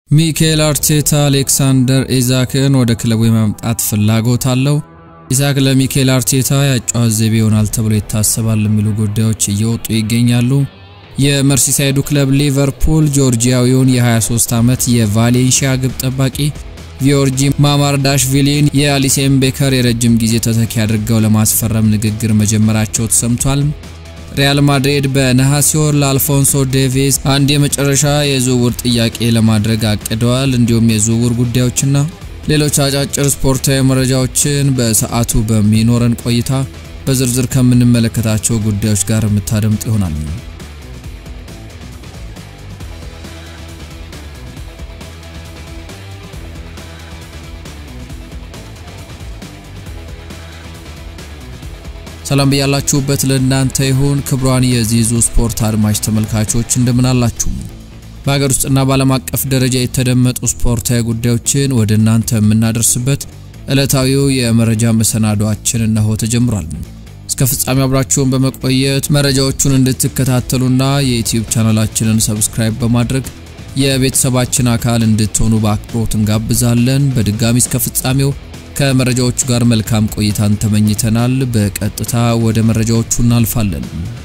ሚካኤል አርቴታ አሌክሳንደር ኢዛክን ወደ ክለቡ የማምጣት ፍላጎት አለው። ኢዛክ ለሚካኤል አርቴታ ያጫዋት ዘይቤ ይሆናል ተብሎ ይታሰባል የሚሉ ጉዳዮች እየወጡ ይገኛሉ። የመርሲሳይዱ ክለብ ሊቨርፑል ጆርጂያዊውን የ23 ዓመት የቫሌንሺያ ግብ ጠባቂ ቪዮርጂ ማማርዳሽቪሊን የአሊሴን ቤከር የረጅም ጊዜ ተተኪ አድርገው ለማስፈረም ንግግር መጀመራቸው ተሰምቷል። ሪያል ማድሪድ በነሐሴ ወር ለአልፎንሶ ዴቪስ አንድ የመጨረሻ የዝውውር ጥያቄ ለማድረግ አቅደዋል። እንዲሁም የዝውውር ጉዳዮችና ሌሎች አጫጭር ስፖርታዊ መረጃዎችን በሰዓቱ በሚኖረን ቆይታ በዝርዝር ከምንመለከታቸው ጉዳዮች ጋር የምታደምጥ ይሆናል። ሰላም ብያላችሁበት ለእናንተ ይሁን። ክብሯን የዚዙ ስፖርት አድማጭ ተመልካቾች እንደምን አላችሁ? በሀገር ውስጥና በዓለም አቀፍ ደረጃ የተደመጡ ስፖርታዊ ጉዳዮችን ወደ እናንተ የምናደርስበት ዕለታዊው የመረጃ መሰናዷችን እነሆ ተጀምሯል። እስከ ፍጻሜ አብራችሁን በመቆየት መረጃዎቹን እንድትከታተሉና የዩትዩብ ቻናላችንን ሰብስክራይብ በማድረግ የቤተሰባችን አካል እንድትሆኑ በአክብሮት እንጋብዛለን። በድጋሚ እስከ ፍጻሜው ከመረጃዎቹ ጋር መልካም ቆይታን ተመኝተናል። በቀጥታ ወደ መረጃዎቹ እናልፋለን።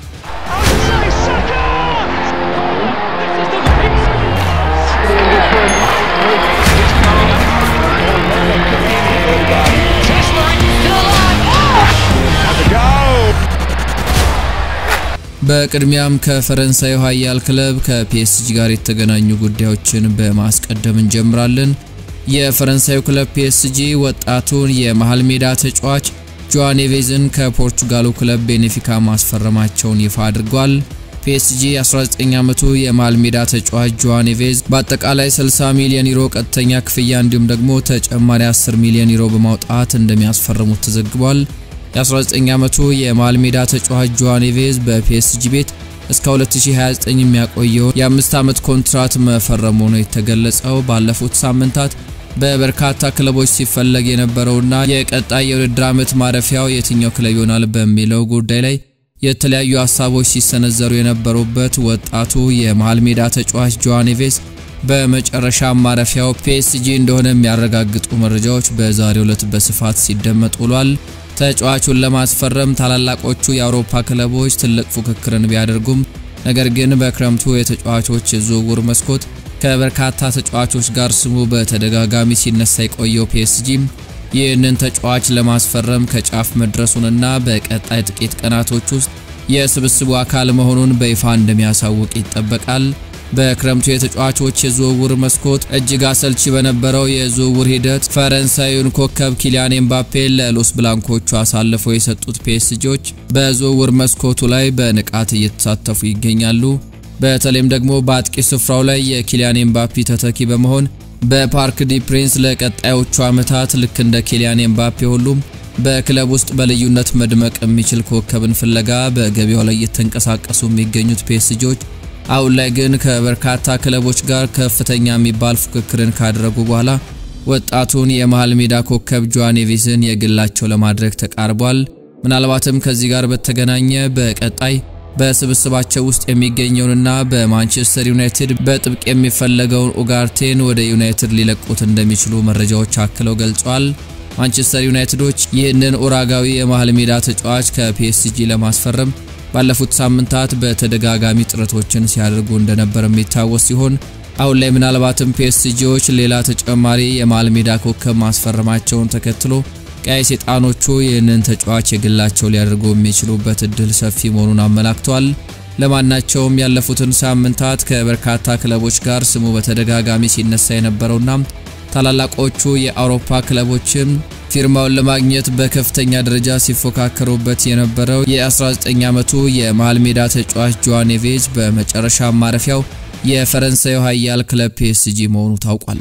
በቅድሚያም ከፈረንሳዩ ኃያል ክለብ ከፒኤስጂ ጋር የተገናኙ ጉዳዮችን በማስቀደም እንጀምራለን። የፈረንሳዩ ክለብ ፒኤስጂ ወጣቱን የመሃል ሜዳ ተጫዋች ጆዋን ኔቬዝን ከፖርቹጋሉ ክለብ ቤኔፊካ ማስፈረማቸውን ይፋ አድርጓል። ፒኤስጂ 19 ዓመቱ የመሃል ሜዳ ተጫዋች ጆዋን ኔቬዝ በአጠቃላይ 60 ሚሊዮን ዩሮ ቀጥተኛ ክፍያ እንዲሁም ደግሞ ተጨማሪ 10 ሚሊዮን ዩሮ በማውጣት እንደሚያስፈርሙት ተዘግቧል። የ19 ዓመቱ የመሃል ሜዳ ተጫዋች ጆዋን ኔቬዝ በፒኤስጂ ቤት እስከ 2029 የሚያቆየው የአምስት ዓመት ኮንትራት መፈረሙ ነው የተገለጸው። ባለፉት ሳምንታት በበርካታ ክለቦች ሲፈለግ የነበረውና የቀጣይ የውድድር ዓመት ማረፊያው የትኛው ክለብ ይሆናል በሚለው ጉዳይ ላይ የተለያዩ ሀሳቦች ሲሰነዘሩ የነበሩበት ወጣቱ የመሃል ሜዳ ተጫዋች ጆዋን ኔቬዝ በመጨረሻ ማረፊያው ፒኤስጂ እንደሆነ የሚያረጋግጡ መረጃዎች በዛሬው ዕለት በስፋት ሲደመጥ ውሏል። ተጫዋቹን ለማስፈረም ታላላቆቹ የአውሮፓ ክለቦች ትልቅ ፉክክርን ቢያደርጉም ነገር ግን በክረምቱ የተጫዋቾች የዝውውር መስኮት ከበርካታ ተጫዋቾች ጋር ስሙ በተደጋጋሚ ሲነሳ የቆየው ፒኤስጂ ይህንን ተጫዋች ለማስፈረም ከጫፍ መድረሱንና በቀጣይ ጥቂት ቀናቶች ውስጥ የስብስቡ አካል መሆኑን በይፋ እንደሚያሳውቅ ይጠበቃል። በክረምቱ የተጫዋቾች የዝውውር መስኮት እጅግ አሰልቺ በነበረው የዝውውር ሂደት ፈረንሳዩን ኮከብ ኪሊያን ኤምባፔ ለሎስ ብላንኮቹ አሳልፈው የሰጡት ፒኤስጂዎች በዝውውር መስኮቱ ላይ በንቃት እየተሳተፉ ይገኛሉ። በተለይም ደግሞ በአጥቂ ስፍራው ላይ የኪሊያን ኤምባፔ ተተኪ በመሆን በፓርክ ዲ ፕሪንስ ለቀጣዮቹ ዓመታት ልክ እንደ ኪሊያን ኤምባፔ ሁሉም በክለብ ውስጥ በልዩነት መድመቅ የሚችል ኮከብን ፍለጋ በገበያው ላይ እየተንቀሳቀሱ የሚገኙት ፒኤስጂዎች አሁን ላይ ግን ከበርካታ ክለቦች ጋር ከፍተኛ የሚባል ፉክክርን ካደረጉ በኋላ ወጣቱን የመሃል ሜዳ ኮከብ ጆዋን ኔቬዝን የግላቸው ለማድረግ ተቃርቧል። ምናልባትም ከዚህ ጋር በተገናኘ በቀጣይ በስብስባቸው ውስጥ የሚገኘውንና በማንቸስተር ዩናይትድ በጥብቅ የሚፈለገውን ኡጋርቴን ወደ ዩናይትድ ሊለቁት እንደሚችሉ መረጃዎች አክለው ገልጿል። ማንቸስተር ዩናይትዶች ይህንን ኡራጋዊ የመሃል ሜዳ ተጫዋች ከፒኤስጂ ለማስፈረም ባለፉት ሳምንታት በተደጋጋሚ ጥረቶችን ሲያደርጉ እንደነበር የሚታወስ ሲሆን አሁን ላይ ምናልባትም ፒኤስጂዎች ሌላ ተጨማሪ የመሃል ሜዳ ኮከብ ማስፈረማቸውን ተከትሎ ቀይ ሰይጣኖቹ ይህንን ተጫዋች የግላቸው ሊያደርጉ የሚችሉበት እድል ሰፊ መሆኑን አመላክቷል። ለማናቸውም ያለፉትን ሳምንታት ከበርካታ ክለቦች ጋር ስሙ በተደጋጋሚ ሲነሳ የነበረውና ታላላቆቹ የአውሮፓ ክለቦችም ፊርማውን ለማግኘት በከፍተኛ ደረጃ ሲፎካከሩበት የነበረው የ19 ዓመቱ የመሃል ሜዳ ተጫዋች ጆዋን ኔቬዝ በመጨረሻ ማረፊያው የፈረንሳዩ ኃያል ክለብ ፒኤስጂ መሆኑ ታውቋል።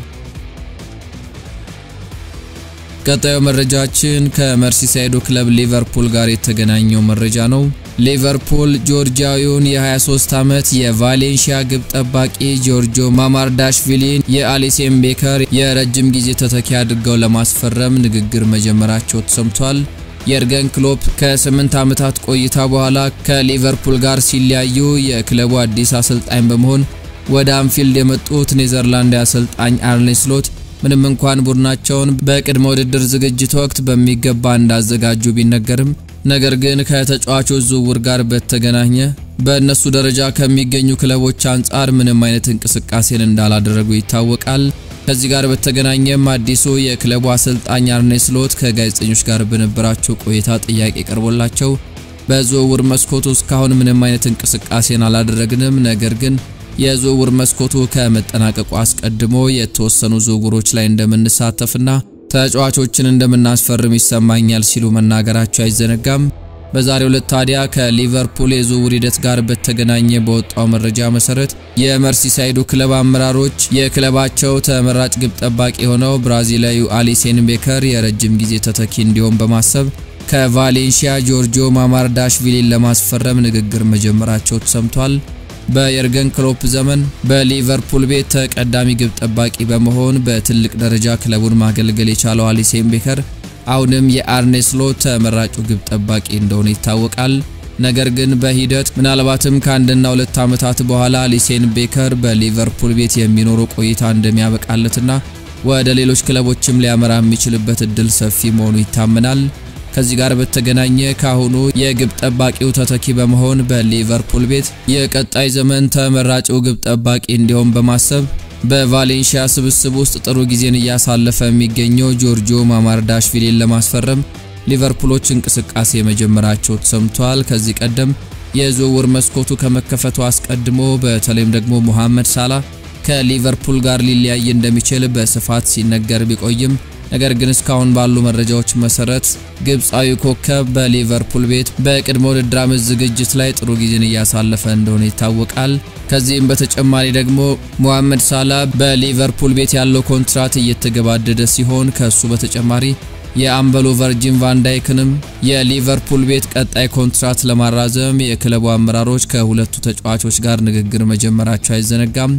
ቀጣዩ መረጃችን ከመርሲሳይዱ ክለብ ሊቨርፑል ጋር የተገናኘው መረጃ ነው። ሊቨርፑል ጆርጂያዊውን የ23 ዓመት የቫሌንሺያ ግብ ጠባቂ ጆርጆ ማማርዳሽቪሊን የአሊሴን ቤከር የረጅም ጊዜ ተተኪ አድርገው ለማስፈረም ንግግር መጀመራቸው ተሰምቷል። የርገን ክሎፕ ከ8 ዓመታት ቆይታ በኋላ ከሊቨርፑል ጋር ሲለያዩ የክለቡ አዲስ አሰልጣኝ በመሆን ወደ አንፊልድ የመጡት ኔዘርላንድ አሰልጣኝ አርኔ ስሎት ምንም እንኳን ቡድናቸውን በቅድመ ውድድር ዝግጅት ወቅት በሚገባ እንዳዘጋጁ ቢነገርም ነገር ግን ከተጫዋቾች ዝውውር ጋር በተገናኘ በእነሱ ደረጃ ከሚገኙ ክለቦች አንጻር ምንም አይነት እንቅስቃሴን እንዳላደረጉ ይታወቃል። ከዚህ ጋር በተገናኘም አዲሱ የክለቡ አሰልጣኝ አርኔ ስሎት ከጋዜጠኞች ጋር በነበራቸው ቆይታ ጥያቄ ቀርቦላቸው በዝውውር መስኮቱ እስካሁን ምንም አይነት እንቅስቃሴን አላደረግንም፣ ነገር ግን የዝውውር መስኮቱ ከመጠናቀቁ አስቀድሞ የተወሰኑ ዝውውሮች ላይ እንደምንሳተፍና ተጫዋቾችን እንደምናስፈርም ይሰማኛል ሲሉ መናገራቸው አይዘነጋም። በዛሬው ዕለት ታዲያ ከሊቨርፑል የዝውውር ሂደት ጋር በተገናኘ በወጣው መረጃ መሰረት የመርሲሳይዱ ክለብ አመራሮች የክለባቸው ተመራጭ ግብ ጠባቂ የሆነው ብራዚላዊው አሊሴን ቤከር የረጅም ጊዜ ተተኪ እንዲሆን በማሰብ ከቫሌንሺያ ጆርጂዮ ማማርዳሽቪሊን ለማስፈረም ንግግር መጀመራቸው ተሰምቷል። በየርገን ክሎፕ ዘመን በሊቨርፑል ቤት ተቀዳሚ ግብ ጠባቂ በመሆን በትልቅ ደረጃ ክለቡን ማገልገል የቻለው አሊሴን ቤከር አሁንም የአርኔ ስሎት ተመራጩ ግብ ጠባቂ እንደሆነ ይታወቃል። ነገር ግን በሂደት ምናልባትም ከአንድና ሁለት ዓመታት በኋላ አሊሴን ቤከር በሊቨርፑል ቤት የሚኖረው ቆይታ እንደሚያበቃለትና ወደ ሌሎች ክለቦችም ሊያመራ የሚችልበት እድል ሰፊ መሆኑ ይታመናል። ከዚህ ጋር በተገናኘ ካሁኑ የግብ ጠባቂው ተተኪ በመሆን በሊቨርፑል ቤት የቀጣይ ዘመን ተመራጩ ግብ ጠባቂ እንዲሆን በማሰብ በቫሌንሺያ ስብስብ ውስጥ ጥሩ ጊዜን እያሳለፈ የሚገኘው ጆርጂዮ ማማርዳሽቪሊን ለማስፈረም ሊቨርፑሎች እንቅስቃሴ መጀመራቸው ተሰምቷል። ከዚህ ቀደም የዝውውር መስኮቱ ከመከፈቱ አስቀድሞ በተለይም ደግሞ ሙሐመድ ሳላ ከሊቨርፑል ጋር ሊለያይ እንደሚችል በስፋት ሲነገር ቢቆይም ነገር ግን እስካሁን ባሉ መረጃዎች መሰረት ግብፃዊ ኮከብ በሊቨርፑል ቤት በቅድመ ውድድር ዓመት ዝግጅት ላይ ጥሩ ጊዜን እያሳለፈ እንደሆነ ይታወቃል። ከዚህም በተጨማሪ ደግሞ ሙሐመድ ሳላ በሊቨርፑል ቤት ያለው ኮንትራት እየተገባደደ ሲሆን ከሱ በተጨማሪ የአምበሉ ቨርጂን ቫንዳይክንም የሊቨርፑል ቤት ቀጣይ ኮንትራት ለማራዘም የክለቡ አመራሮች ከሁለቱ ተጫዋቾች ጋር ንግግር መጀመራቸው አይዘነጋም።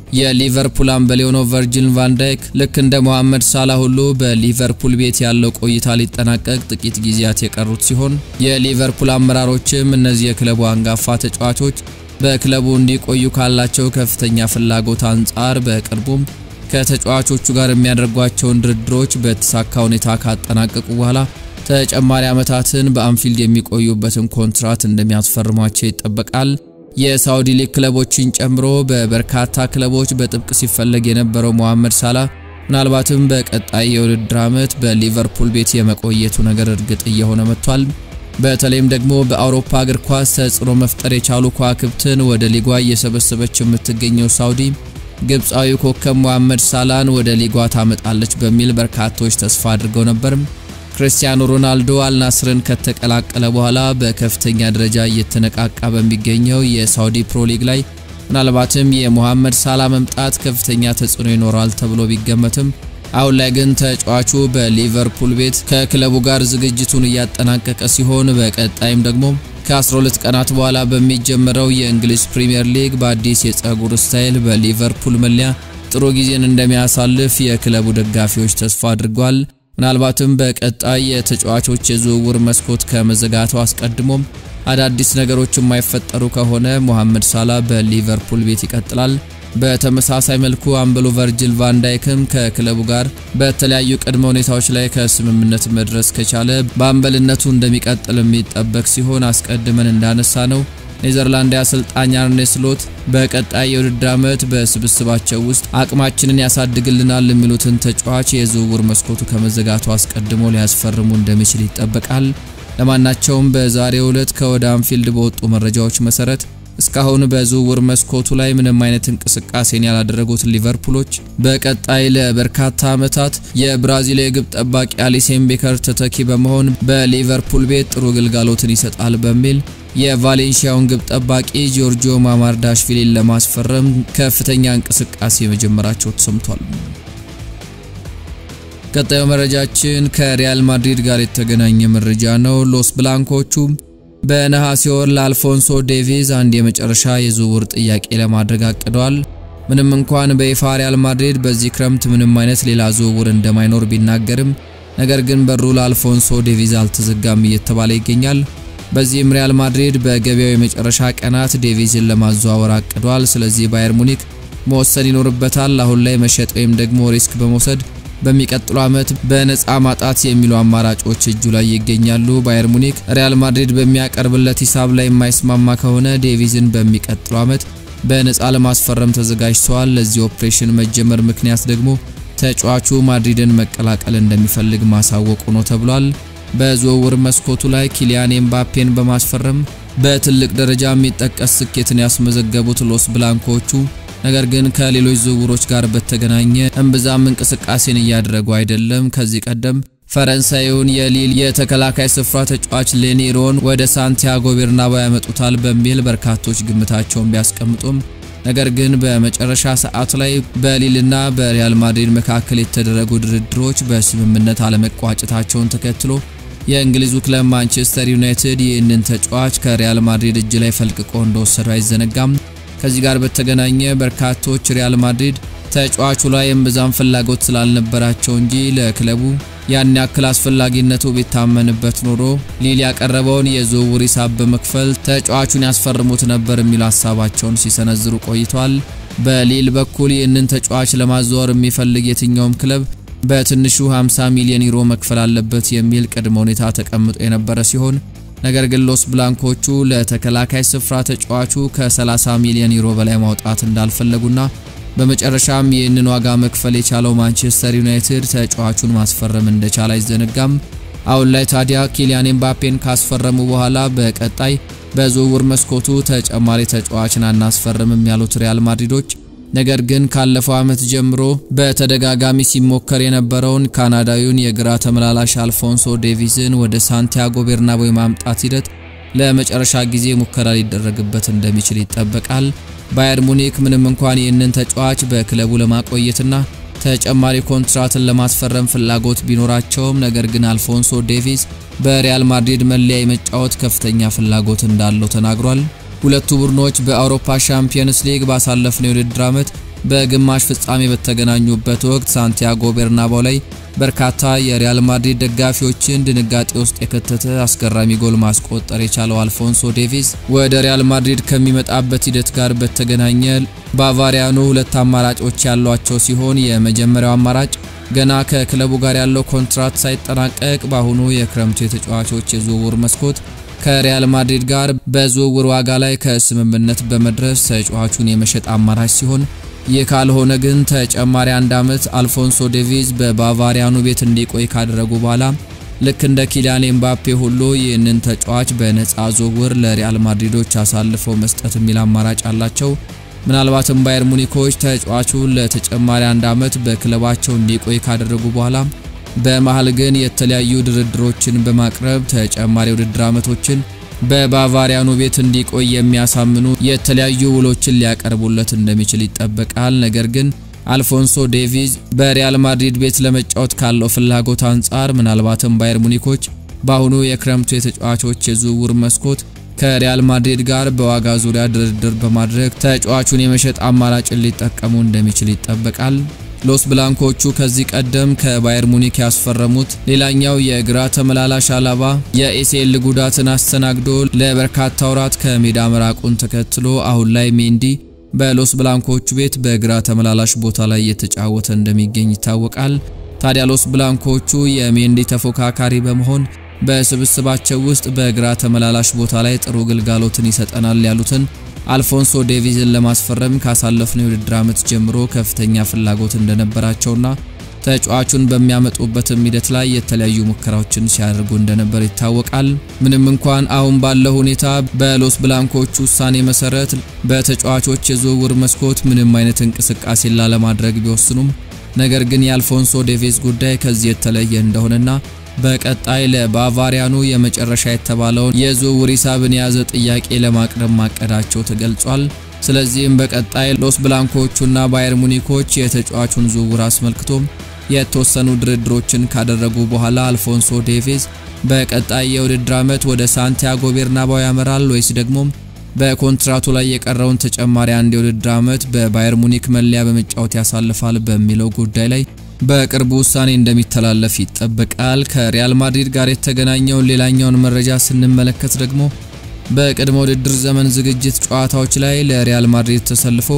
የሊቨርፑል አምበል የሆነው ቨርጂል ቫንዳይክ ልክ እንደ መሐመድ ሳላ ሁሉ በሊቨርፑል ቤት ያለው ቆይታ ሊጠናቀቅ ጥቂት ጊዜያት የቀሩት ሲሆን የሊቨርፑል አመራሮችም እነዚህ የክለቡ አንጋፋ ተጫዋቾች በክለቡ እንዲቆዩ ካላቸው ከፍተኛ ፍላጎት አንጻር በቅርቡም ከተጫዋቾቹ ጋር የሚያደርጓቸውን ድርድሮች በተሳካ ሁኔታ ካጠናቀቁ በኋላ ተጨማሪ ዓመታትን በአንፊልድ የሚቆዩበትን ኮንትራት እንደሚያስፈርሟቸው ይጠበቃል። የሳውዲ ሊግ ክለቦችን ጨምሮ በበርካታ ክለቦች በጥብቅ ሲፈለግ የነበረው መሐመድ ሳላ ምናልባትም በቀጣይ የውድድር ዓመት በሊቨርፑል ቤት የመቆየቱ ነገር እርግጥ እየሆነ መጥቷል። በተለይም ደግሞ በአውሮፓ እግር ኳስ ተጽዕኖ መፍጠር የቻሉ ከዋክብትን ወደ ሊጓ እየሰበሰበች የምትገኘው ሳውዲ ግብፃዊ ኮከብ መሐመድ ሳላን ወደ ሊጓ ታመጣለች በሚል በርካቶች ተስፋ አድርገው ነበር። ክርስቲያኖ ሮናልዶ አልናስርን ከተቀላቀለ በኋላ በከፍተኛ ደረጃ እየተነቃቃ በሚገኘው የሳውዲ ፕሮ ሊግ ላይ ምናልባትም የሙሐመድ ሳላ መምጣት ከፍተኛ ተጽዕኖ ይኖረዋል ተብሎ ቢገመትም አሁን ላይ ግን ተጫዋቹ በሊቨርፑል ቤት ከክለቡ ጋር ዝግጅቱን እያጠናቀቀ ሲሆን በቀጣይም ደግሞ ከ12 ቀናት በኋላ በሚጀምረው የእንግሊዝ ፕሪምየር ሊግ በአዲስ የፀጉር ስታይል በሊቨርፑል መለያ ጥሩ ጊዜን እንደሚያሳልፍ የክለቡ ደጋፊዎች ተስፋ አድርጓል። ምናልባትም በቀጣይ የተጫዋቾች የዝውውር መስኮት ከመዘጋቱ አስቀድሞም አዳዲስ ነገሮች የማይፈጠሩ ከሆነ ሙሐመድ ሳላ በሊቨርፑል ቤት ይቀጥላል። በተመሳሳይ መልኩ አምበሉ ቨርጂል ቫንዳይክም ከክለቡ ጋር በተለያዩ ቅድመ ሁኔታዎች ላይ ከስምምነት መድረስ ከቻለ በአምበልነቱ እንደሚቀጥል የሚጠበቅ ሲሆን አስቀድመን እንዳነሳ ነው ኔዘርላንድ አሰልጣኝ አርኔ ስሎት በቀጣይ የውድድር ዓመት በስብስባቸው ውስጥ አቅማችንን ያሳድግልናል የሚሉትን ተጫዋች የዝውውር መስኮቱ ከመዘጋቱ አስቀድሞ ሊያስፈርሙ እንደሚችል ይጠበቃል። ለማናቸውም በዛሬው ዕለት ከወደ አንፊልድ በወጡ መረጃዎች መሰረት እስካሁን በዝውውር መስኮቱ ላይ ምንም አይነት እንቅስቃሴን ያላደረጉት ሊቨርፑሎች በቀጣይ ለበርካታ ዓመታት የብራዚል የግብ ጠባቂ አሊሴን ቤከር ተተኪ በመሆን በሊቨርፑል ቤት ጥሩ ግልጋሎትን ይሰጣል በሚል የቫሌንሺያውን ግብ ጠባቂ ጆርጂዮ ማማርዳሽቪሊን ለማስፈረም ከፍተኛ እንቅስቃሴ መጀመራቸው ተሰምቷል። ቀጣዩ መረጃችን ከሪያል ማድሪድ ጋር የተገናኘ መረጃ ነው። ሎስ ብላንኮቹ በነሐሴ ወር ለአልፎንሶ ዴቪዝ አንድ የመጨረሻ የዝውውር ጥያቄ ለማድረግ አቅደዋል። ምንም እንኳን በይፋ ሪያል ማድሪድ በዚህ ክረምት ምንም አይነት ሌላ ዝውውር እንደማይኖር ቢናገርም ነገር ግን በሩ ለአልፎንሶ ዴቪዝ አልተዘጋም እየተባለ ይገኛል። በዚህም ሪያል ማድሪድ በገበያው የመጨረሻ ቀናት ዴቪዝን ለማዘዋወር አቅዷል። ስለዚህ ባየር ሙኒክ መወሰን ይኖርበታል። አሁን ላይ መሸጥ ወይም ደግሞ ሪስክ በመውሰድ በሚቀጥለው ዓመት በነፃ ማጣት የሚሉ አማራጮች እጁ ላይ ይገኛሉ። ባየር ሙኒክ ሪያል ማድሪድ በሚያቀርብለት ሂሳብ ላይ የማይስማማ ከሆነ ዴቪዝን በሚቀጥለው ዓመት በነፃ ለማስፈረም ተዘጋጅተዋል። ለዚህ ኦፕሬሽን መጀመር ምክንያት ደግሞ ተጫዋቹ ማድሪድን መቀላቀል እንደሚፈልግ ማሳወቁ ነው ተብሏል። በዝውውር መስኮቱ ላይ ኪሊያን ኤምባፔን በማስፈረም በትልቅ ደረጃ የሚጠቀስ ስኬትን ያስመዘገቡት ሎስ ብላንኮቹ ነገር ግን ከሌሎች ዝውውሮች ጋር በተገናኘ እምብዛም እንቅስቃሴን እያደረጉ አይደለም። ከዚህ ቀደም ፈረንሳዩን የሊል የተከላካይ ስፍራ ተጫዋች ሌኒሮን ወደ ሳንቲያጎ ቤርናባው ያመጡታል በሚል በርካቶች ግምታቸውን ቢያስቀምጡም ነገር ግን በመጨረሻ ሰዓት ላይ በሊልና በሪያል ማድሪድ መካከል የተደረጉ ድርድሮች በስምምነት አለመቋጨታቸውን ተከትሎ የእንግሊዙ ክለብ ማንቸስተር ዩናይትድ ይህንን ተጫዋች ከሪያል ማድሪድ እጅ ላይ ፈልቅቆ እንደወሰዱ አይዘነጋም። ከዚህ ጋር በተገናኘ በርካቶች ሪያል ማድሪድ ተጫዋቹ ላይ እምብዛም ፍላጎት ስላልነበራቸው እንጂ ለክለቡ ያን ያክል አስፈላጊነቱ ቢታመንበት ኖሮ ሊል ያቀረበውን የዝውውር ሂሳብ በመክፈል ተጫዋቹን ያስፈርሙት ነበር የሚል ሀሳባቸውን ሲሰነዝሩ ቆይቷል። በሊል በኩል ይህንን ተጫዋች ለማዘዋወር የሚፈልግ የትኛውም ክለብ በትንሹ 50 ሚሊዮን ዩሮ መክፈል አለበት የሚል ቅድመ ሁኔታ ተቀምጦ የነበረ ሲሆን ነገር ግን ሎስ ብላንኮቹ ለተከላካይ ስፍራ ተጫዋቹ ከ30 ሚሊዮን ዩሮ በላይ ማውጣት እንዳልፈለጉና በመጨረሻም ይህንን ዋጋ መክፈል የቻለው ማንቸስተር ዩናይትድ ተጫዋቹን ማስፈረም እንደቻለ አይዘነጋም። አሁን ላይ ታዲያ ኪሊያን ኤምባፔን ካስፈረሙ በኋላ በቀጣይ በዝውውር መስኮቱ ተጨማሪ ተጫዋችን አናስፈርምም ያሉት ሪያል ማድሪዶች ነገር ግን ካለፈው ዓመት ጀምሮ በተደጋጋሚ ሲሞከር የነበረውን ካናዳዊውን የግራ ተመላላሽ አልፎንሶ ዴቪዝን ወደ ሳንቲያጎ ቤርናቦ የማምጣት ሂደት ለመጨረሻ ጊዜ ሙከራ ሊደረግበት እንደሚችል ይጠበቃል። ባየር ሙኒክ ምንም እንኳን ይህንን ተጫዋች በክለቡ ለማቆየትና ተጨማሪ ኮንትራትን ለማስፈረም ፍላጎት ቢኖራቸውም ነገር ግን አልፎንሶ ዴቪዝ በሪያል ማድሪድ መለያ የመጫወት ከፍተኛ ፍላጎት እንዳለው ተናግሯል። ሁለቱ ቡድኖች በአውሮፓ ሻምፒየንስ ሊግ ባሳለፍነው የውድድር ዓመት በግማሽ ፍጻሜ በተገናኙበት ወቅት ሳንቲያጎ ቤርናባው ላይ በርካታ የሪያል ማድሪድ ደጋፊዎችን ድንጋጤ ውስጥ የከተተ አስገራሚ ጎል ማስቆጠር የቻለው አልፎንሶ ዴቪዝ ወደ ሪያል ማድሪድ ከሚመጣበት ሂደት ጋር በተገናኘ ባቫሪያኑ ሁለት አማራጮች ያሏቸው ሲሆን የመጀመሪያው አማራጭ ገና ከክለቡ ጋር ያለው ኮንትራት ሳይጠናቀቅ በአሁኑ የክረምቱ የተጫዋቾች የዝውውር መስኮት ከሪያል ማድሪድ ጋር በዝውውር ዋጋ ላይ ከስምምነት በመድረስ ተጫዋቹን የመሸጥ አማራጭ ሲሆን ይህ ካልሆነ ግን ተጨማሪ አንድ ዓመት አልፎንሶ ዴቪዝ በባቫሪያኑ ቤት እንዲቆይ ካደረጉ በኋላ ልክ እንደ ኪሊያን ኤምባፔ ሁሉ ይህንን ተጫዋች በነፃ ዝውውር ለሪያል ማድሪዶች አሳልፈው መስጠት የሚል አማራጭ አላቸው። ምናልባትም ባየር ሙኒኮች ተጫዋቹን ለተጨማሪ አንድ ዓመት በክለባቸው እንዲቆይ ካደረጉ በኋላ በመሃል ግን የተለያዩ ድርድሮችን በማቅረብ ተጨማሪ ውድድር ዓመቶችን በባቫሪያኑ ቤት እንዲቆይ የሚያሳምኑ የተለያዩ ውሎችን ሊያቀርቡለት እንደሚችል ይጠበቃል። ነገር ግን አልፎንሶ ዴቪዝ በሪያል ማድሪድ ቤት ለመጫወት ካለው ፍላጎት አንጻር ምናልባትም ባየር ሙኒኮች በአሁኑ የክረምቱ የተጫዋቾች የዝውውር መስኮት ከሪያል ማድሪድ ጋር በዋጋ ዙሪያ ድርድር በማድረግ ተጫዋቹን የመሸጥ አማራጭን ሊጠቀሙ እንደሚችል ይጠበቃል። ሎስ ብላንኮቹ ከዚህ ቀደም ከባየር ሙኒክ ያስፈረሙት ሌላኛው የግራ ተመላላሽ አላባ የኤሲኤል ጉዳትን አስተናግዶ ለበርካታ ወራት ከሜዳ መራቁን ተከትሎ አሁን ላይ ሜንዲ በሎስ ብላንኮቹ ቤት በግራ ተመላላሽ ቦታ ላይ እየተጫወተ እንደሚገኝ ይታወቃል። ታዲያ ሎስ ብላንኮቹ የሜንዲ ተፎካካሪ በመሆን በስብስባቸው ውስጥ በግራ ተመላላሽ ቦታ ላይ ጥሩ ግልጋሎትን ይሰጠናል ያሉትን አልፎንሶ ዴቪዝን ለማስፈረም ካሳለፍነው የውድድር ዓመት ጀምሮ ከፍተኛ ፍላጎት እንደነበራቸውና ተጫዋቹን በሚያመጡበትም ሂደት ላይ የተለያዩ ሙከራዎችን ሲያደርጉ እንደነበር ይታወቃል። ምንም እንኳን አሁን ባለው ሁኔታ በሎስ ብላንኮቹ ውሳኔ መሰረት በተጫዋቾች የዝውውር መስኮት ምንም አይነት እንቅስቃሴ ላለማድረግ ቢወስኑም ነገር ግን የአልፎንሶ ዴቪዝ ጉዳይ ከዚህ የተለየ እንደሆነና በቀጣይ ለባቫሪያኑ የመጨረሻ የተባለውን የዝውውር ሂሳብን የያዘ ጥያቄ ለማቅረብ ማቀዳቸው ተገልጿል። ስለዚህም በቀጣይ ሎስ ብላንኮቹና ባየር ሙኒኮች የተጫዋቹን ዝውውር አስመልክቶም የተወሰኑ ድርድሮችን ካደረጉ በኋላ አልፎንሶ ዴቪዝ በቀጣይ የውድድር ዓመት ወደ ሳንቲያጎ ቤርናባው ያመራል ወይስ ደግሞ በኮንትራቱ ላይ የቀረውን ተጨማሪ አንድ የውድድር ዓመት በባየር ሙኒክ መለያ በመጫወት ያሳልፋል በሚለው ጉዳይ ላይ በቅርቡ ውሳኔ እንደሚተላለፍ ይጠበቃል። ከሪያል ማድሪድ ጋር የተገናኘውን ሌላኛውን መረጃ ስንመለከት ደግሞ በቅድመ ውድድር ዘመን ዝግጅት ጨዋታዎች ላይ ለሪያል ማድሪድ ተሰልፎ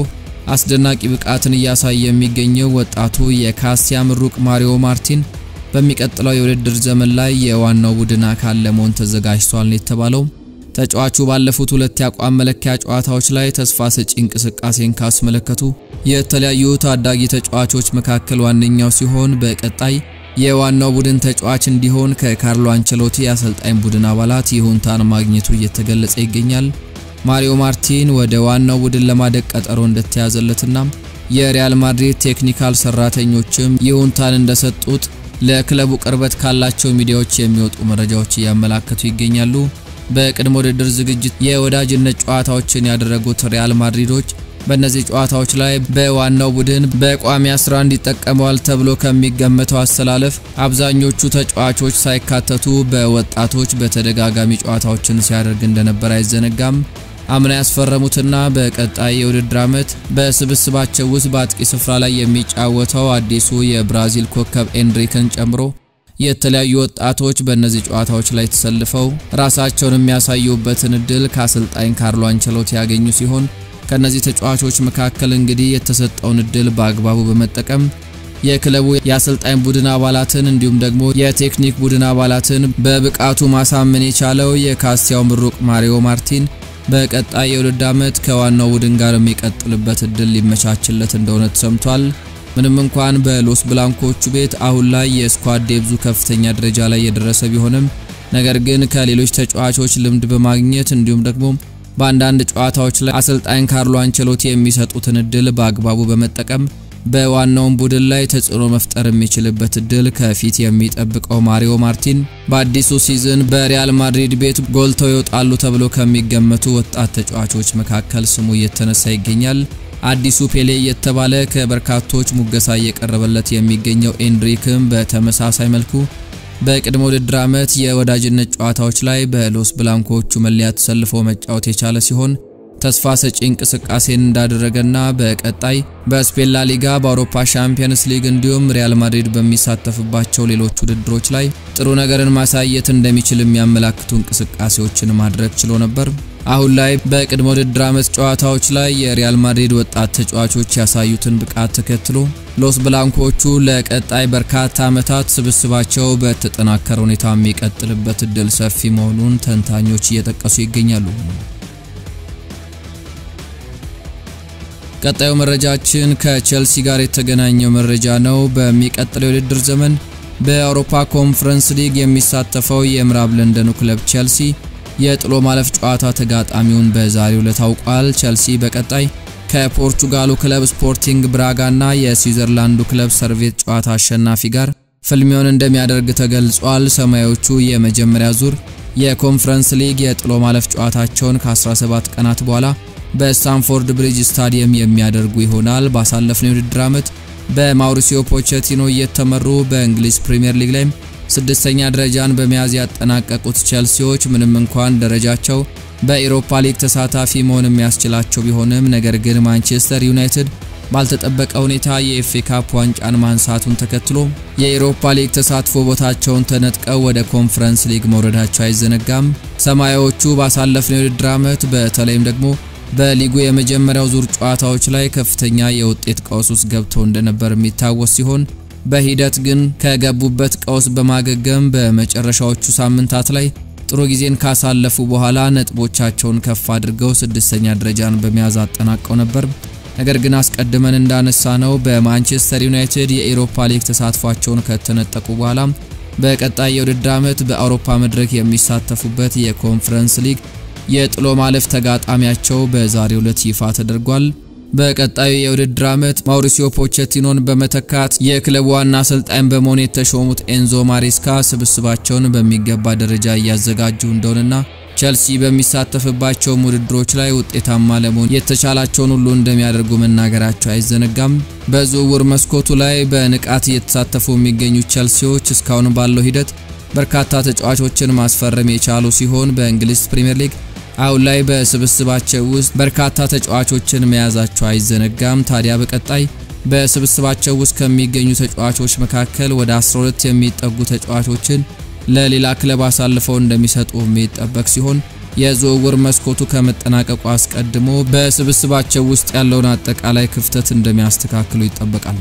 አስደናቂ ብቃትን እያሳየ የሚገኘው ወጣቱ የካስቲያ ምሩቅ ማሪዮ ማርቲን በሚቀጥለው የውድድር ዘመን ላይ የዋናው ቡድን አካል ለመሆን ተዘጋጅቷል ነው የተባለው። ተጫዋቹ ባለፉት ሁለት የአቋም መለኪያ ጨዋታዎች ላይ ተስፋ ሰጪ እንቅስቃሴን ካስመለከቱ የተለያዩ ታዳጊ ተጫዋቾች መካከል ዋነኛው ሲሆን በቀጣይ የዋናው ቡድን ተጫዋች እንዲሆን ከካርሎ አንቸሎቲ የአሰልጣኝ ቡድን አባላት ይሁንታን ማግኘቱ እየተገለጸ ይገኛል። ማሪዮ ማርቲን ወደ ዋናው ቡድን ለማደግ ቀጠሮ እንደተያዘለትና የሪያል ማድሪድ ቴክኒካል ሰራተኞችም ይሁንታን እንደሰጡት ለክለቡ ቅርበት ካላቸው ሚዲያዎች የሚወጡ መረጃዎች እያመላከቱ ይገኛሉ። በቅድመ ውድድር ዝግጅት የወዳጅነት ጨዋታዎችን ያደረጉት ሪያል ማድሪዶች በእነዚህ ጨዋታዎች ላይ በዋናው ቡድን በቋሚ 11 ይጠቀመዋል ተብሎ ከሚገመተው አሰላለፍ አብዛኞቹ ተጫዋቾች ሳይካተቱ በወጣቶች በተደጋጋሚ ጨዋታዎችን ሲያደርግ እንደነበር አይዘነጋም። አምና ያስፈረሙትና በቀጣይ የውድድር ዓመት በስብስባቸው ውስጥ በአጥቂ ስፍራ ላይ የሚጫወተው አዲሱ የብራዚል ኮከብ ኤንሪክን ጨምሮ የተለያዩ ወጣቶች በእነዚህ ጨዋታዎች ላይ ተሰልፈው ራሳቸውን የሚያሳዩበትን እድል ከአሰልጣኝ ካርሎ አንቸሎቲ ያገኙ ሲሆን ከነዚህ ተጫዋቾች መካከል እንግዲህ የተሰጠውን እድል በአግባቡ በመጠቀም የክለቡ የአሰልጣኝ ቡድን አባላትን እንዲሁም ደግሞ የቴክኒክ ቡድን አባላትን በብቃቱ ማሳመን የቻለው የካስቲያው ምሩቅ ማሪዮ ማርቲን በቀጣይ የውድድር ዓመት ከዋናው ቡድን ጋር የሚቀጥልበት እድል ሊመቻችለት እንደሆነ ተሰምቷል። ምንም እንኳን በሎስ ብላንኮቹ ቤት አሁን ላይ የስኳድ ዴብዙ ከፍተኛ ደረጃ ላይ የደረሰ ቢሆንም ነገር ግን ከሌሎች ተጫዋቾች ልምድ በማግኘት እንዲሁም ደግሞ በአንዳንድ ጨዋታዎች ላይ አሰልጣኝ ካርሎ አንቸሎቲ የሚሰጡትን እድል በአግባቡ በመጠቀም በዋናውን ቡድን ላይ ተጽዕኖ መፍጠር የሚችልበት እድል ከፊት የሚጠብቀው ማሪዮ ማርቲን በአዲሱ ሲዝን በሪያል ማድሪድ ቤት ጎልተው ይወጣሉ ተብሎ ከሚገመቱ ወጣት ተጫዋቾች መካከል ስሙ እየተነሳ ይገኛል። አዲሱ ፔሌ እየተባለ ከበርካቶች ሙገሳ እየቀረበለት የሚገኘው ኤንድሪክም በተመሳሳይ መልኩ በቅድመ ውድድር ዓመት የወዳጅነት ጨዋታዎች ላይ በሎስ ብላንኮቹ መለያ ተሰልፎ መጫወት የቻለ ሲሆን ተስፋ ሰጪ እንቅስቃሴን እንዳደረገና በቀጣይ በስፔን ላ ሊጋ፣ በአውሮፓ ሻምፒየንስ ሊግ እንዲሁም ሪያል ማድሪድ በሚሳተፍባቸው ሌሎች ውድድሮች ላይ ጥሩ ነገርን ማሳየት እንደሚችል የሚያመላክቱ እንቅስቃሴዎችን ማድረግ ችሎ ነበር። አሁን ላይ በቅድመ ውድድር ዓመት ጨዋታዎች ላይ የሪያል ማድሪድ ወጣት ተጫዋቾች ያሳዩትን ብቃት ተከትሎ ሎስ ብላንኮቹ ለቀጣይ በርካታ ዓመታት ስብስባቸው በተጠናከረ ሁኔታ የሚቀጥልበት እድል ሰፊ መሆኑን ተንታኞች እየጠቀሱ ይገኛሉ። ቀጣዩ መረጃችን ከቼልሲ ጋር የተገናኘው መረጃ ነው። በሚቀጥለው የውድድር ዘመን በአውሮፓ ኮንፈረንስ ሊግ የሚሳተፈው የምዕራብ ለንደኑ ክለብ ቼልሲ የጥሎ ማለፍ ጨዋታ ተጋጣሚውን በዛሬው ዕለት ታውቋል። ቼልሲ በቀጣይ ከፖርቹጋሉ ክለብ ስፖርቲንግ ብራጋና የስዊዘርላንዱ ክለብ ሰርቬት ጨዋታ አሸናፊ ጋር ፍልሚያውን እንደሚያደርግ ተገልጿል። ሰማያዎቹ የመጀመሪያ ዙር የኮንፈረንስ ሊግ የጥሎ ማለፍ ጨዋታቸውን ከ17 ቀናት በኋላ በስታንፎርድ ብሪጅ ስታዲየም የሚያደርጉ ይሆናል። ባሳለፍነው የውድድር ዓመት በማውሪሲዮ ፖቼቲኖ እየተመሩ በእንግሊዝ ፕሪምየር ሊግ ላይም ስድስተኛ ደረጃን በመያዝ ያጠናቀቁት ቼልሲዎች ምንም እንኳን ደረጃቸው በኢሮፓ ሊግ ተሳታፊ መሆን የሚያስችላቸው ቢሆንም ነገር ግን ማንቸስተር ዩናይትድ ባልተጠበቀ ሁኔታ የኤፍኤ ካፕ ዋንጫን ማንሳቱን ተከትሎ የኢሮፓ ሊግ ተሳትፎ ቦታቸውን ተነጥቀው ወደ ኮንፈረንስ ሊግ መውረዳቸው አይዘነጋም። ሰማያዎቹ ባሳለፍነው የውድድር ዓመት በተለይም ደግሞ በሊጉ የመጀመሪያው ዙር ጨዋታዎች ላይ ከፍተኛ የውጤት ቀውስ ውስጥ ገብተው እንደነበር የሚታወስ ሲሆን በሂደት ግን ከገቡበት ቀውስ በማገገም በመጨረሻዎቹ ሳምንታት ላይ ጥሩ ጊዜን ካሳለፉ በኋላ ነጥቦቻቸውን ከፍ አድርገው ስድስተኛ ደረጃን በመያዝ አጠናቀው ነበር። ነገር ግን አስቀድመን እንዳነሳ ነው በማንቸስተር ዩናይትድ የኢሮፓ ሊግ ተሳትፏቸውን ከተነጠቁ በኋላ በቀጣይ የውድድር ዓመት በአውሮፓ መድረክ የሚሳተፉበት የኮንፈረንስ ሊግ የጥሎ ማለፍ ተጋጣሚያቸው በዛሬው ዕለት ይፋ ተደርጓል። በቀጣዩ የውድድር ዓመት ማውሪሲዮ ፖቼቲኖን በመተካት የክለቡ ዋና አሰልጣኝ በመሆን የተሾሙት ኤንዞ ማሬስካ ስብስባቸውን በሚገባ ደረጃ እያዘጋጁ እንደሆነና ቸልሲ በሚሳተፍባቸው ውድድሮች ላይ ውጤታማ ለመሆን የተቻላቸውን ሁሉ እንደሚያደርጉ መናገራቸው አይዘነጋም። በዝውውር መስኮቱ ላይ በንቃት እየተሳተፉ የሚገኙ ቸልሲዎች እስካሁን ባለው ሂደት በርካታ ተጫዋቾችን ማስፈረም የቻሉ ሲሆን በእንግሊዝ ፕሪምየር ሊግ አሁን ላይ በስብስባቸው ውስጥ በርካታ ተጫዋቾችን መያዛቸው አይዘነጋም። ታዲያ በቀጣይ በስብስባቸው ውስጥ ከሚገኙ ተጫዋቾች መካከል ወደ 12 የሚጠጉ ተጫዋቾችን ለሌላ ክለብ አሳልፈው እንደሚሰጡ የሚጠበቅ ሲሆን የዝውውር መስኮቱ ከመጠናቀቁ አስቀድሞ በስብስባቸው ውስጥ ያለውን አጠቃላይ ክፍተት እንደሚያስተካክሉ ይጠበቃል።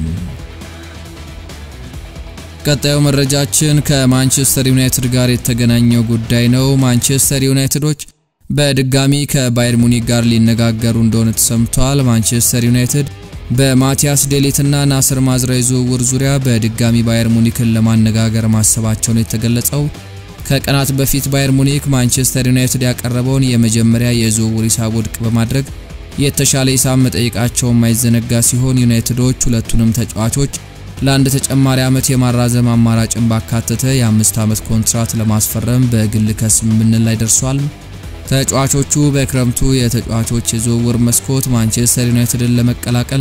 ቀጣዩ መረጃችን ከማንቸስተር ዩናይትድ ጋር የተገናኘው ጉዳይ ነው። ማንቸስተር ዩናይትዶች በድጋሚ ከባየር ሙኒክ ጋር ሊነጋገሩ እንደሆነ ተሰምቷል። ማንቸስተር ዩናይትድ በማቲያስ ዴሊትና ናስር ማዝራዊ ዝውውር ዙሪያ በድጋሚ ባየር ሙኒክን ለማነጋገር ማሰባቸውን የተገለጸው ከቀናት በፊት ባየር ሙኒክ ማንቸስተር ዩናይትድ ያቀረበውን የመጀመሪያ የዝውውር ሂሳብ ውድቅ በማድረግ የተሻለ ሂሳብ መጠየቃቸው የማይዘነጋ ሲሆን ዩናይትዶች ሁለቱንም ተጫዋቾች ለአንድ ተጨማሪ ዓመት የማራዘም አማራጭን ባካተተ የአምስት ዓመት ኮንትራት ለማስፈረም በግል ከስምምነት ላይ ደርሷል። ተጫዋቾቹ በክረምቱ የተጫዋቾች የዝውውር መስኮት ማንቸስተር ዩናይትድን ለመቀላቀል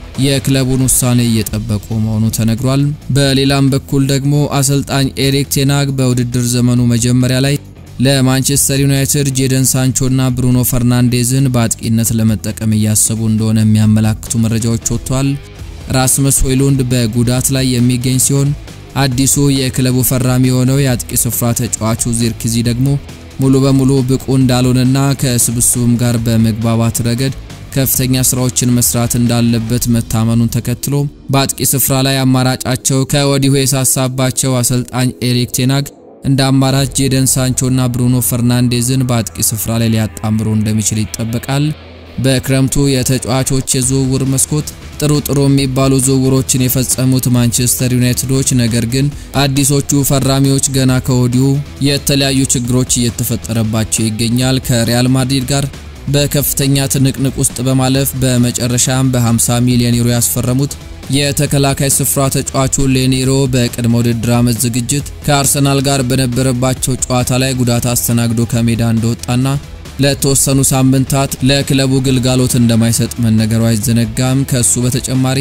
የክለቡን ውሳኔ እየጠበቁ መሆኑ ተነግሯል። በሌላም በኩል ደግሞ አሰልጣኝ ኤሪክ ቴናግ በውድድር ዘመኑ መጀመሪያ ላይ ለማንቸስተር ዩናይትድ ጄደን ሳንቾና ብሩኖ ፈርናንዴዝን በአጥቂነት ለመጠቀም እያሰቡ እንደሆነ የሚያመላክቱ መረጃዎች ወጥቷል። ራስመስ ሆይሉንድ በጉዳት ላይ የሚገኝ ሲሆን አዲሱ የክለቡ ፈራሚ የሆነው የአጥቂ ስፍራ ተጫዋቹ ዚርክዚ ደግሞ ሙሉ በሙሉ ብቁ እንዳልሆነና ከስብስቡም ጋር በመግባባት ረገድ ከፍተኛ ስራዎችን መስራት እንዳለበት መታመኑን ተከትሎ በአጥቂ ስፍራ ላይ አማራጫቸው ከወዲሁ የሳሳባቸው አሰልጣኝ ኤሪክ ቴናግ እንደ አማራጭ ጄደን ሳንቾና ብሩኖ ፈርናንዴዝን በአጥቂ ስፍራ ላይ ሊያጣምሩ እንደሚችል ይጠበቃል። በክረምቱ የተጫዋቾች የዝውውር መስኮት ጥሩ ጥሩ የሚባሉ ዝውውሮችን የፈጸሙት ማንቸስተር ዩናይትዶች ነገር ግን አዲሶቹ ፈራሚዎች ገና ከወዲሁ የተለያዩ ችግሮች እየተፈጠረባቸው ይገኛል። ከሪያል ማድሪድ ጋር በከፍተኛ ትንቅንቅ ውስጥ በማለፍ በመጨረሻም በ50 ሚሊዮን ዩሮ ያስፈረሙት የተከላካይ ስፍራ ተጫዋቹ ሌኒሮ በቅድመ ውድድር ዓመት ዝግጅት ከአርሰናል ጋር በነበረባቸው ጨዋታ ላይ ጉዳት አስተናግዶ ከሜዳ እንደወጣና ለተወሰኑ ሳምንታት ለክለቡ ግልጋሎት እንደማይሰጥ መነገሩ አይዘነጋም። ከሱ በተጨማሪ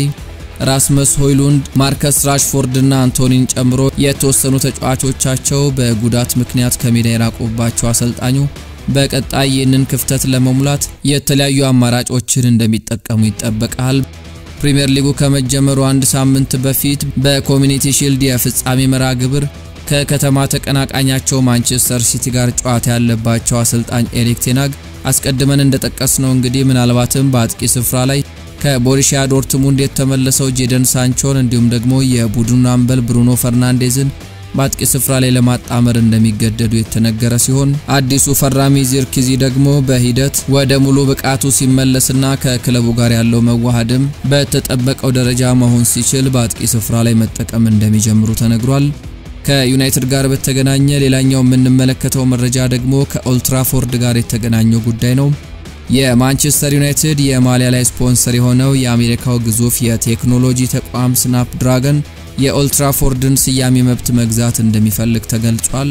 ራስመስ ሆይሉንድ፣ ማርከስ ራሽፎርድና አንቶኒን ጨምሮ የተወሰኑ ተጫዋቾቻቸው በጉዳት ምክንያት ከሜዳ የራቁባቸው አሰልጣኙ በቀጣይ ይህንን ክፍተት ለመሙላት የተለያዩ አማራጮችን እንደሚጠቀሙ ይጠበቃል። ፕሪምየር ሊጉ ከመጀመሩ አንድ ሳምንት በፊት በኮሚኒቲ ሺልድ የፍጻሜ መርሃ ግብር ከከተማ ተቀናቃኛቸው ማንቸስተር ሲቲ ጋር ጨዋታ ያለባቸው አሰልጣኝ ኤሪክ ቴናግ አስቀድመን እንደጠቀስነው እንግዲህ ምናልባትም በአጥቂ ስፍራ ላይ ከቦሩሲያ ዶርትሙንድ የተመለሰው ጄደን ሳንቾን እንዲሁም ደግሞ የቡድኑ አምበል ብሩኖ ፈርናንዴዝን በአጥቂ ስፍራ ላይ ለማጣመር እንደሚገደዱ የተነገረ ሲሆን አዲሱ ፈራሚ ዚርክዚ ደግሞ በሂደት ወደ ሙሉ ብቃቱ ሲመለስና ከክለቡ ጋር ያለው መዋሃድም በተጠበቀው ደረጃ መሆን ሲችል በአጥቂ ስፍራ ላይ መጠቀም እንደሚጀምሩ ተነግሯል። ከዩናይትድ ጋር በተገናኘ ሌላኛው የምንመለከተው መረጃ ደግሞ ከኦልትራፎርድ ጋር የተገናኘው ጉዳይ ነው። የማንቸስተር ዩናይትድ የማሊያ ላይ ስፖንሰር የሆነው የአሜሪካው ግዙፍ የቴክኖሎጂ ተቋም ስናፕ ድራገን የኦልትራፎርድን ስያሜ መብት መግዛት እንደሚፈልግ ተገልጿል።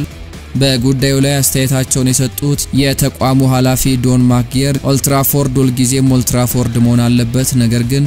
በጉዳዩ ላይ አስተያየታቸውን የሰጡት የተቋሙ ኃላፊ ዶን ማክጌር ኦልትራፎርድ ሁልጊዜም ኦልትራፎርድ መሆን አለበት፣ ነገር ግን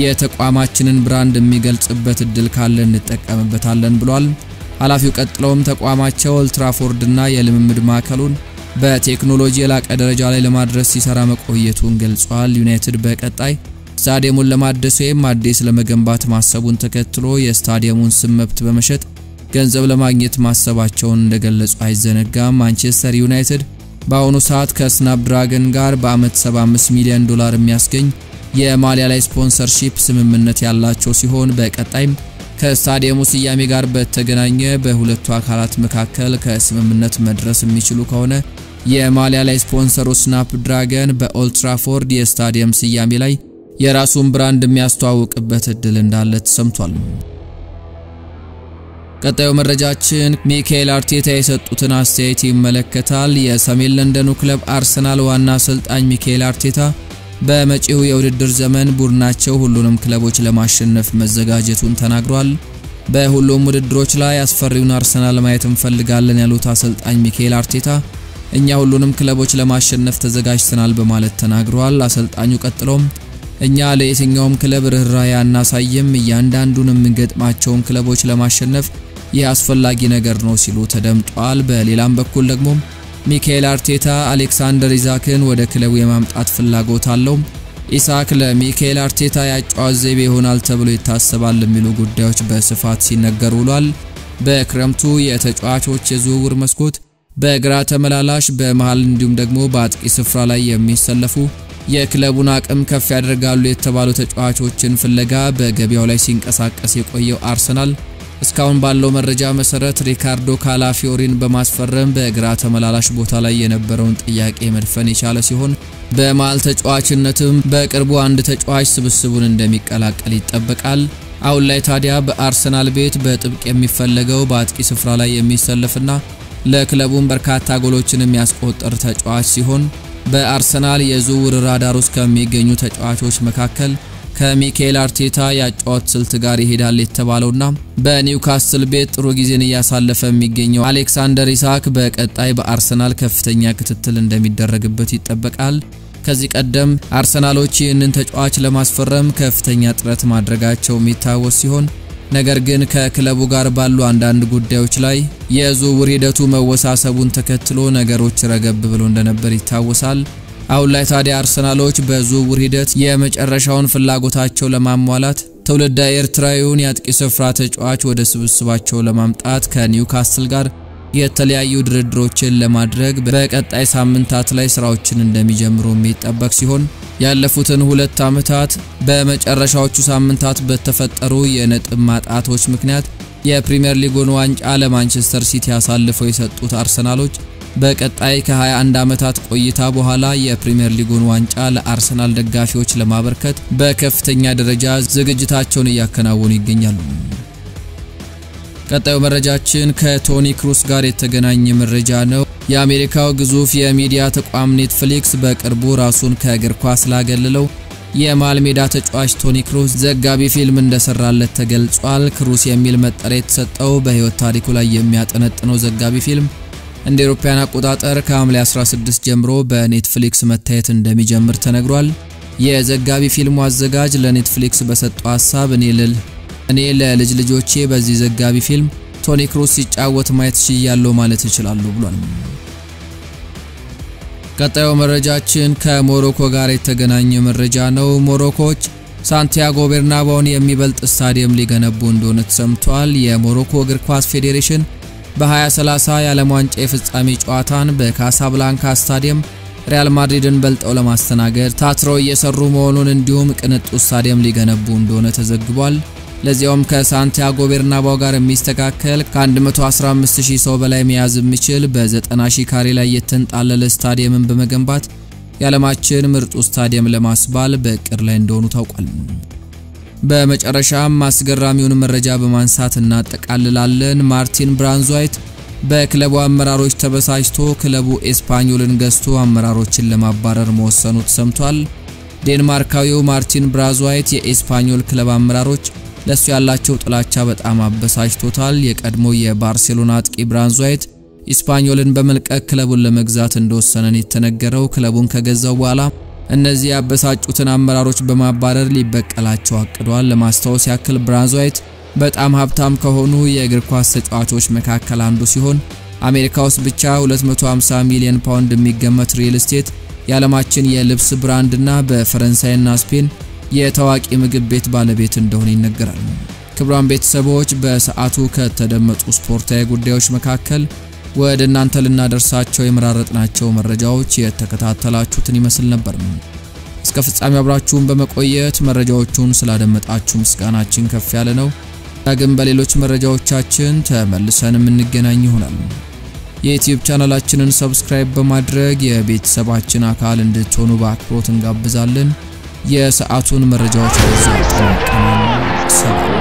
የተቋማችንን ብራንድ የሚገልጽበት እድል ካለ እንጠቀምበታለን ብሏል። ኃላፊው ቀጥለውም ተቋማቸው ኦልትራፎርድና የልምምድ ማዕከሉን በቴክኖሎጂ የላቀ ደረጃ ላይ ለማድረስ ሲሰራ መቆየቱን ገልጿል። ዩናይትድ በቀጣይ ስታዲየሙን ለማደስ ወይም አዲስ ለመገንባት ማሰቡን ተከትሎ የስታዲየሙን ስም መብት በመሸጥ ገንዘብ ለማግኘት ማሰባቸውን እንደገለጹ አይዘነጋም። ማንቸስተር ዩናይትድ በአሁኑ ሰዓት ከስናፕ ድራገን ጋር በአመት 75 ሚሊዮን ዶላር የሚያስገኝ የማሊያ ላይ ስፖንሰርሺፕ ስምምነት ያላቸው ሲሆን በቀጣይም ከስታዲየሙ ስያሜ ጋር በተገናኘ በሁለቱ አካላት መካከል ከስምምነት መድረስ የሚችሉ ከሆነ የማሊያ ላይ ስፖንሰሩ ስናፕ ድራገን በኦልትራፎርድ የስታዲየም ስያሜ ላይ የራሱን ብራንድ የሚያስተዋውቅበት እድል እንዳለ ተሰምቷል። ቀጣዩ መረጃችን ሚካኤል አርቴታ የሰጡትን አስተያየት ይመለከታል። የሰሜን ለንደኑ ክለብ አርሰናል ዋና አሰልጣኝ ሚካኤል አርቴታ በመጪው የውድድር ዘመን ቡድናቸው ሁሉንም ክለቦች ለማሸነፍ መዘጋጀቱን ተናግሯል። በሁሉም ውድድሮች ላይ አስፈሪውን አርሰናል ማየት እንፈልጋለን ያሉት አሰልጣኝ ሚካኤል አርቴታ እኛ ሁሉንም ክለቦች ለማሸነፍ ተዘጋጅተናል በማለት ተናግሯል። አሰልጣኙ ቀጥሎም እኛ ለየትኛውም ክለብ ርኅራኄ አናሳይም፣ እያንዳንዱን የምንገጥማቸውን ክለቦች ለማሸነፍ ይህ አስፈላጊ ነገር ነው ሲሉ ተደምጧል። በሌላም በኩል ደግሞ ሚካኤል አርቴታ አሌክሳንደር ኢሳክን ወደ ክለቡ የማምጣት ፍላጎት አለው። ኢሳክ ለሚካኤል አርቴታ ያጫዋት ዘይቤ ይሆናል ተብሎ ይታሰባል የሚሉ ጉዳዮች በስፋት ሲነገር ውሏል። በክረምቱ የተጫዋቾች የዝውውር መስኮት በግራ ተመላላሽ፣ በመሃል እንዲሁም ደግሞ በአጥቂ ስፍራ ላይ የሚሰለፉ የክለቡን አቅም ከፍ ያደርጋሉ የተባሉ ተጫዋቾችን ፍለጋ በገበያው ላይ ሲንቀሳቀስ የቆየው አርሰናል እስካሁን ባለው መረጃ መሰረት ሪካርዶ ካላፊዮሪን በማስፈረም በግራ ተመላላሽ ቦታ ላይ የነበረውን ጥያቄ መድፈን የቻለ ሲሆን በመሃል ተጫዋችነትም በቅርቡ አንድ ተጫዋች ስብስቡን እንደሚቀላቀል ይጠበቃል። አሁን ላይ ታዲያ በአርሰናል ቤት በጥብቅ የሚፈለገው በአጥቂ ስፍራ ላይ የሚሰለፍና ለክለቡም በርካታ ጎሎችን የሚያስቆጥር ተጫዋች ሲሆን በአርሰናል የዝውውር ራዳር ውስጥ ከሚገኙ ተጫዋቾች መካከል ከሚካኤል አርቴታ ያጫወት ስልት ጋር ይሄዳል የተባለውና በኒውካስል ቤት ጥሩ ጊዜን እያሳለፈ የሚገኘው አሌክሳንደር ኢሳክ በቀጣይ በአርሰናል ከፍተኛ ክትትል እንደሚደረግበት ይጠበቃል። ከዚህ ቀደም አርሰናሎች ይህንን ተጫዋች ለማስፈረም ከፍተኛ ጥረት ማድረጋቸው የሚታወስ ሲሆን ነገር ግን ከክለቡ ጋር ባሉ አንዳንድ ጉዳዮች ላይ የዝውውር ሂደቱ መወሳሰቡን ተከትሎ ነገሮች ረገብ ብሎ እንደነበር ይታወሳል። አሁን ላይ ታዲያ አርሰናሎች በዝውውር ሂደት የመጨረሻውን ፍላጎታቸው ለማሟላት ትውልደ ኤርትራዊውን የአጥቂ ስፍራ ተጫዋች ወደ ስብስባቸው ለማምጣት ከኒውካስል ጋር የተለያዩ ድርድሮችን ለማድረግ በቀጣይ ሳምንታት ላይ ስራዎችን እንደሚጀምሩ የሚጠበቅ ሲሆን ያለፉትን ሁለት ዓመታት በመጨረሻዎቹ ሳምንታት በተፈጠሩ የነጥብ ማጣቶች ምክንያት የፕሪምየር ሊጉን ዋንጫ ለማንቸስተር ሲቲ አሳልፈው የሰጡት አርሰናሎች በቀጣይ ከ21 ዓመታት ቆይታ በኋላ የፕሪምየር ሊጉን ዋንጫ ለአርሰናል ደጋፊዎች ለማበርከት በከፍተኛ ደረጃ ዝግጅታቸውን እያከናወኑ ይገኛሉ። ቀጣዩ መረጃችን ከቶኒ ክሩስ ጋር የተገናኘ መረጃ ነው። የአሜሪካው ግዙፍ የሚዲያ ተቋም ኔትፍሊክስ በቅርቡ ራሱን ከእግር ኳስ ላገለለው የመሃል ሜዳ ተጫዋች ቶኒ ክሩስ ዘጋቢ ፊልም እንደሰራለት ተገልጿል። ክሩስ የሚል መጠሪያ የተሰጠው በሕይወት ታሪኩ ላይ የሚያጠነጥነው ዘጋቢ ፊልም እንደ አውሮፓውያን አቆጣጠር ከሐምሌ 16 ጀምሮ በኔትፍሊክስ መታየት እንደሚጀምር ተነግሯል። የዘጋቢ ፊልሙ አዘጋጅ ለኔትፍሊክስ በሰጠው ሀሳብ እኔ ልል እኔ ለልጅ ልጆቼ በዚህ ዘጋቢ ፊልም ቶኒ ክሩስ ሲጫወት ማየት ችያለሁ ማለት እችላለሁ ብሏል። ቀጣዩ መረጃችን ከሞሮኮ ጋር የተገናኘ መረጃ ነው። ሞሮኮዎች ሳንቲያጎ ቤርናባውን የሚበልጥ ስታዲየም ሊገነቡ እንደሆነ ተሰምቷል። የሞሮኮ እግር ኳስ ፌዴሬሽን በ2030 የዓለም ዋንጫ የፍጻሜ ጨዋታን በካሳብላንካ ስታዲየም ሪያል ማድሪድን በልጠው ለማስተናገድ ታትረው እየሰሩ መሆኑን እንዲሁም ቅንጡ ስታዲየም ሊገነቡ እንደሆነ ተዘግቧል። ለዚያውም ከሳንቲያጎ ቤርናባው ጋር የሚስተካከል ከ115000 ሰው በላይ መያዝ የሚችል በ90000 ካሬ ላይ የተንጣለለ ስታዲየምን በመገንባት የዓለማችን ምርጡ ስታዲየም ለማስባል በእቅድ ላይ እንደሆኑ ታውቋል። በመጨረሻም አስገራሚውን መረጃ በማንሳት እናጠቃልላለን። ማርቲን ብራንዝዋይት በክለቡ አመራሮች ተበሳጭቶ ክለቡ ኤስፓኞልን ገዝቶ አመራሮችን ለማባረር መወሰኑ ተሰምቷል። ዴንማርካዊው ማርቲን ብራዝዋይት የኤስፓኞል ክለብ አመራሮች ለሱ ያላቸው ጥላቻ በጣም አበሳጭቶታል። የቀድሞ የባርሴሎና አጥቂ ብራንዝዋይት ኢስፓኞልን በመልቀቅ ክለቡን ለመግዛት እንደወሰነን የተነገረው ክለቡን ከገዛው በኋላ እነዚህ ያበሳጩትን አመራሮች በማባረር ሊበቀላቸው አቅዷል። ለማስታወስ ያክል ብራንዝዋይት በጣም ሀብታም ከሆኑ የእግር ኳስ ተጫዋቾች መካከል አንዱ ሲሆን አሜሪካ ውስጥ ብቻ 250 ሚሊዮን ፓውንድ የሚገመት ሪል ስቴት የዓለማችን የልብስ ብራንድና በፈረንሳይና ስፔን የታዋቂ ምግብ ቤት ባለቤት እንደሆነ ይነገራል። ክቡራን ቤተሰቦች በሰዓቱ ከተደመጡ ስፖርታዊ ጉዳዮች መካከል ወደ እናንተ ልናደርሳቸው የመራረጥናቸው መረጃዎች የተከታተላችሁትን ይመስል ነበር። እስከ ፍጻሜ አብራችሁን በመቆየት መረጃዎቹን ስላደመጣችሁ ምስጋናችን ከፍ ያለ ነው። ዳግም በሌሎች መረጃዎቻችን ተመልሰን የምንገናኝ ይሆናል። የዩቲዩብ ቻናላችንን ሰብስክራይብ በማድረግ የቤተሰባችን አካል እንድትሆኑ በአክብሮት እንጋብዛለን። የሰዓቱን መረጃዎች በዚህ አጠናቀናል። ሰላም